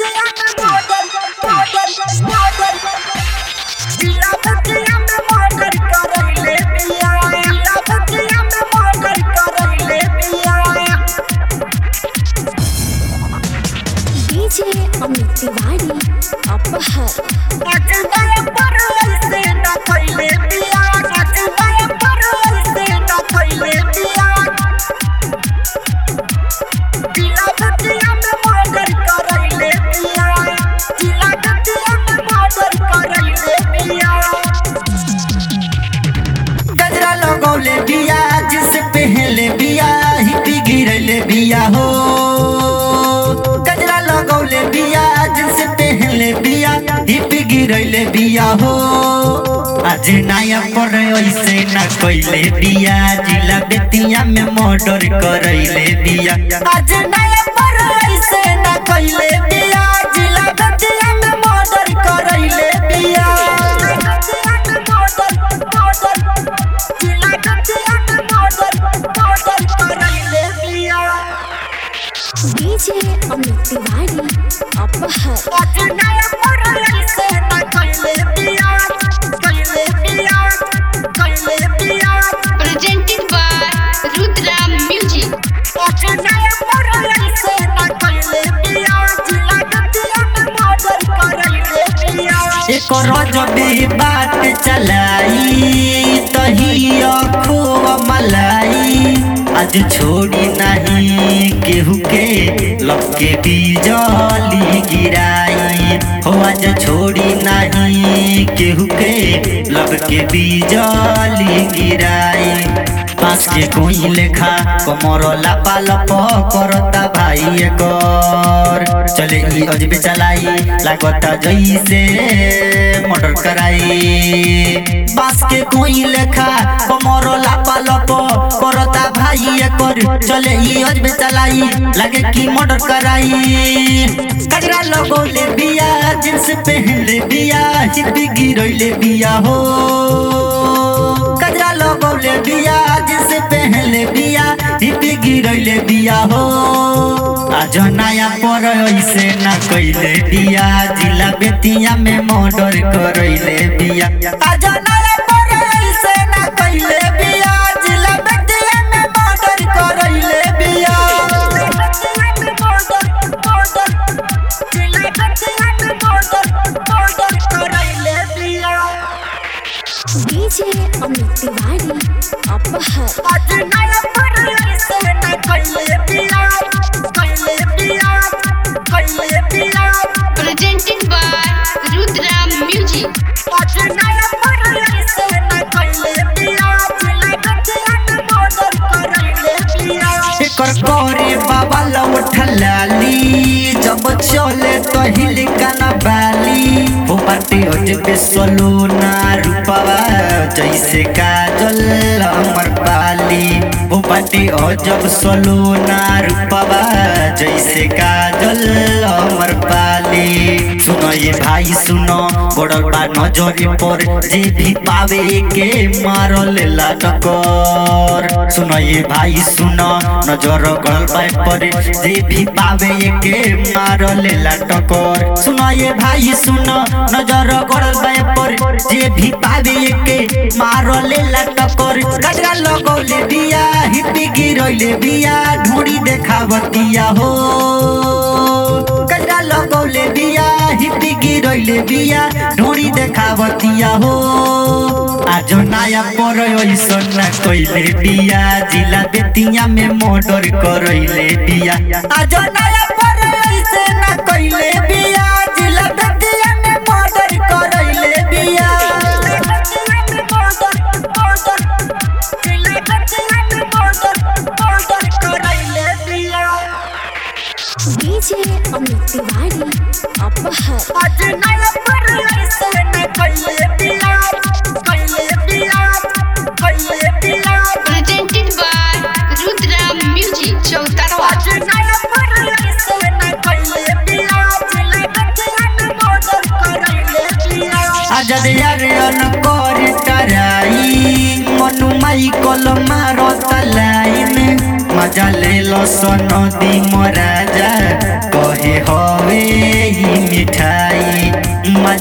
DJ Amit Tiwari अपहर गजरा लगौले बिया जिस पहले बिया हिपी गिरले बिया हो गजरा लगौले बिया जिस पहले बिया हिपी गिरले बिया हो आज नया पर ऐसे न कइले बिया जिला बेतिया में मर्डर करैले बिया आज नया पर ऐसे न कइले बिया जिला बेतिया में मर्डर करैले बिया डीजे अमित तिवारी अपहर presented by Rudra Music. एक रजबी बात चलाई तही अखुव मलाई आज छोड़ी नहीं केहू के लपके बिजली गिराई हो आज छोड़ी नहीं केहू के लपके बिजली गिराई पास के कोई लेखा कमर लापा लप करता भाई एकर चले ई अजबे चलाई लागता जैसे मर्डर कराई बास के कोई लेखा कमर लापा लप करता भाई एकर चले ई अजबे चलाई लागे कि मर्डर कराई कजरा लगोले बिया जींस पहनले बिया हिपी गिरैले बिया हो कजरा लगौले बिया जिसे पहले बिया हिपी गिरैले बिया हो आज नया पर ऐसे न कैले बिया जिला बेतिया में मर्डर करैले बिया आज नया पर ऐसे न कैले बिया जिला बेतिया में मर्डर करैले बिया डीजे अमित तिवारी अपहर Presented by Rudra Music. एकर करे बाबा लौट लाली जब चले तो हिल काना बाली हो बाटे अजबे सलोना रूपवा जैसे काजल अमर पाली हो बाटे अजब सलोना रूपवा जैसे काजल अमर पाली सुनो ये भाई सुनो बड़ल बा नजरे पर जे भी पावे के मारल ला टकर सुनो ये भाई सुनो नजर गल बाय पर जे भी पावे के मारल ला टकर सुनो ये भाई सुनो नजर गल बाय पर जे भी पावे के मारल ला टकर गजरा लगौले बिया हिपी गिरैले बिया ढूंढी देखावतिया हो कजरा लगौले बिया हिपी गिरैले बिया ढूंढी देखावतिया हो आज नया पर ऐसन न कैले बिया जिला बेतिया में मर्डर करैले बिया आज नया पर ऐसे न कैले बिया जिला बेतिया में मर्डर करैले बिया डीजे अमित तिवारी अपहर Presented by Rudra Music. Chautarwa. आजाद यार अनकर तराई मनु माई कल मारो तलाइन मजा ले लो सनदी मराजा कहे हवे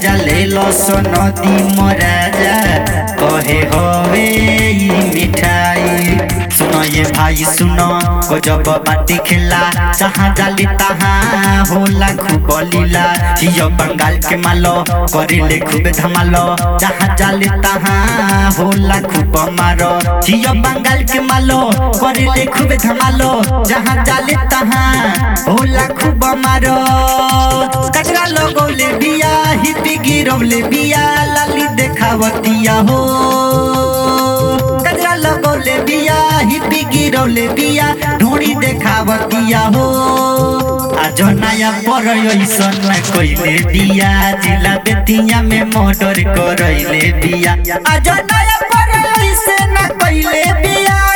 गाजा ले लो सो नदी मराजा कहे हवे ई मिठाई सुनो ये भाई सुनो गजब बाटी खेला जहाँ जाली तहाँ होला खूब लीला हियो बंगाल के मालो करिले खूब धमालो जहाँ जाली तहाँ होला खूब मारो हियो बंगाल के मालो करिले खूब धमालो जहाँ जाली तहाँ होला खूब मारो कचरा लगौले बिया हिपी गिरौले बिया लाली देखावतिया हो कचरा लगौले बिया हिपी गिरौले बिया ढूंढी देखावतिया हो आज नया पर ऐसन कइले बिया जिला बेतिया में मर्डर करैले बिया आज नया पर ऐसे न कइले बिया